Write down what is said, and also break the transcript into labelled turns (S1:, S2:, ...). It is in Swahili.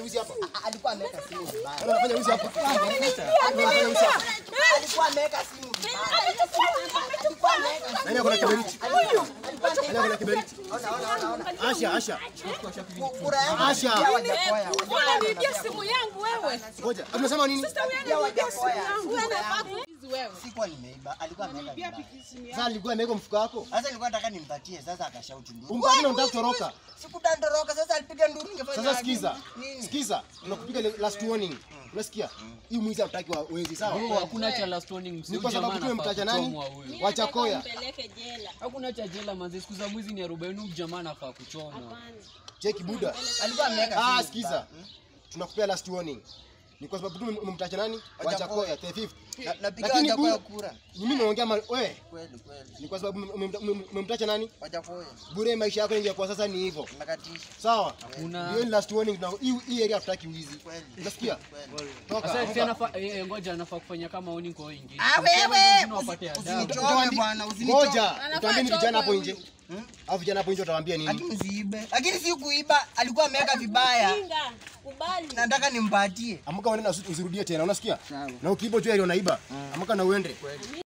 S1: wizi hapa?
S2: Alikuwa ameweka simu vibaya.
S1: Wewe unafanya wizi hapa? Wewe unafanya wizi hapa?
S2: Alikuwa ameweka simu vibaya. Alikuwa ameweka
S1: Nani ako na kiberiti? Nani ako na kiberiti?
S2: Ona, ona, ona, ona.
S1: Asha, Asha.
S2: Kura yangu
S1: Asha.
S2: pia Wajakoya.
S3: Unaniibia simu yangu wewe.
S1: Ngoja. Unasema nini?
S3: Sasa wewe unaniibia simu yangu. Wewe unafaa kuizi wewe.
S2: Sikuwa nimeiba, alikuwa ameweka vibaya.
S1: Sasa alikuwa ameweka mfuko wako.
S2: Sasa nilikuwa nataka nimpatie, sasa akashauti nduru.
S1: Umpatie na unataka kutoroka.
S2: Sikutandoroka, sasa alipiga nduru ningefanya
S1: Sasa
S2: aje?
S1: sikiza.
S2: Nini?
S1: Sikiza. Tunakupiga le- last warning. Unasikia? Hii mwizi hataki wa wezi sawa?
S4: Hakuna cha last warning.
S1: Ni
S4: msiu
S1: kwa sababu
S4: jamaa
S1: tu
S4: anafaa
S1: umemtaja nani?
S4: kuchomwa huyu.
S1: Wachakoya.
S3: Mpeleke jela.
S4: Hakuna cha jela manzi, siku za mwizi ni 40 huyu jamaa anafaa kuchomwa.
S1: Cheki buda.
S2: Alikuwa ameweka
S1: Ah,
S2: simu
S1: sikiza.
S2: vibaya.
S1: Tunakupea last warning. Ni kwa sababu tu umemtaja nani? Wachakoya the fifth.
S2: Na- napiga
S1: Lakini
S2: Wajakoya
S1: bu-
S2: kura.
S1: Mimi naongea ma- wewe.
S2: Kweli, kweli.
S1: Ni kwa sababu umem- umem- umemtaja nani?
S2: Wajakoya.
S1: Bure maisha yako ingekuwa sasa ni hivyo.
S2: Nakatisha.
S1: Sawa?
S4: Hakuna.
S1: Hiyo ni last warning na hii hii area hatutaki wizi.
S2: Kweli.
S1: Unasikia?
S2: Kweli.
S1: Toka.
S4: Sasa
S1: toka.
S4: si anafaa eh, eh, ngoja anafaa kufanya kama oni kwa wengine.
S2: Ah, wewe!
S4: Wengine wapate
S2: Usi-
S4: adabu.
S2: usinichome
S1: Utawaambi-
S2: bwana, usinichome.
S1: Ngoja, utaambia ni vijana hapo nje.
S2: Hmm?
S1: Au vijana hapo nje utawaambia nini?
S2: Lakini usiibe. Lakini si kuiba, alikuwa ameweka vibaya.
S3: Kinga, kubali.
S2: Nataka nimpatie.
S1: Amka uende na usi- usirudie tena, unasikia?
S2: Sawa.
S1: Na ukiiba jua ile unaiba. Amka na uende.